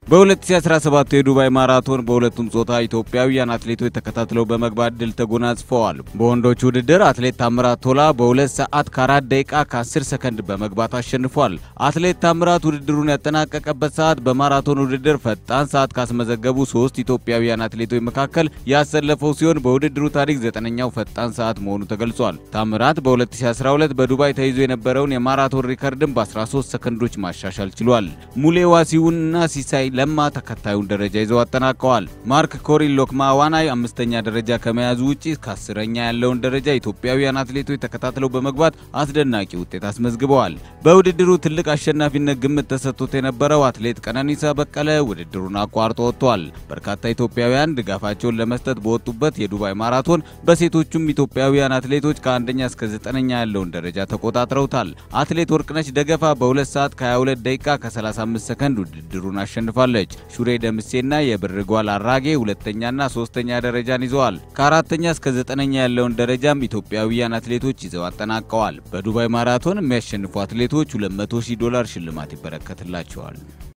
በ2017 የዱባይ ማራቶን በሁለቱም ጾታ ኢትዮጵያውያን አትሌቶች ተከታትለው በመግባት ድል ተጎናጽፈዋል። በወንዶች ውድድር አትሌት ታምራት ቶላ በ2 ሰዓት ከ4 ደቂቃ ከ10 ሰከንድ በመግባት አሸንፏል። አትሌት ታምራት ውድድሩን ያጠናቀቀበት ሰዓት በማራቶን ውድድር ፈጣን ሰዓት ካስመዘገቡ ሶስት ኢትዮጵያውያን አትሌቶች መካከል ያሰለፈው ሲሆን በውድድሩ ታሪክ ዘጠነኛው ፈጣን ሰዓት መሆኑ ተገልጿል። ታምራት በ2012 በዱባይ ተይዞ የነበረውን የማራቶን ሪከርድን በ13 ሰከንዶች ማሻሻል ችሏል። ሙሌ ዋሲሁንና ሲሳይ ለማ ተከታዩን ደረጃ ይዘው አጠናቀዋል። ማርክ ኮሪን ሎክማ ዋናይ አምስተኛ ደረጃ ከመያዙ ውጪ ከአስረኛ ያለውን ደረጃ ኢትዮጵያውያን አትሌቶች ተከታትለው በመግባት አስደናቂ ውጤት አስመዝግበዋል። በውድድሩ ትልቅ አሸናፊነት ግምት ተሰጥቶት የነበረው አትሌት ቀነኒሳ በቀለ ውድድሩን አቋርጦ ወጥቷል። በርካታ ኢትዮጵያውያን ድጋፋቸውን ለመስጠት በወጡበት የዱባይ ማራቶን በሴቶቹም ኢትዮጵያውያን አትሌቶች ከአንደኛ እስከ ዘጠነኛ ያለውን ደረጃ ተቆጣጥረውታል። አትሌት ወርቅነች ደገፋ በ2 ሰዓት ከ22 ደቂቃ ከ35 ሰከንድ ውድድሩን አሸንፋለች። ሹሬ ደምሴና የብር ጓል አራጌ ሁለተኛና ሶስተኛ ደረጃን ይዘዋል። ከአራተኛ እስከ ዘጠነኛ ያለውን ደረጃም ኢትዮጵያውያን አትሌቶች ይዘው አጠናቀዋል። በዱባይ ማራቶን የሚያሸንፉ አትሌቶች 200 ሺህ ዶላር ሽልማት ይበረከትላቸዋል።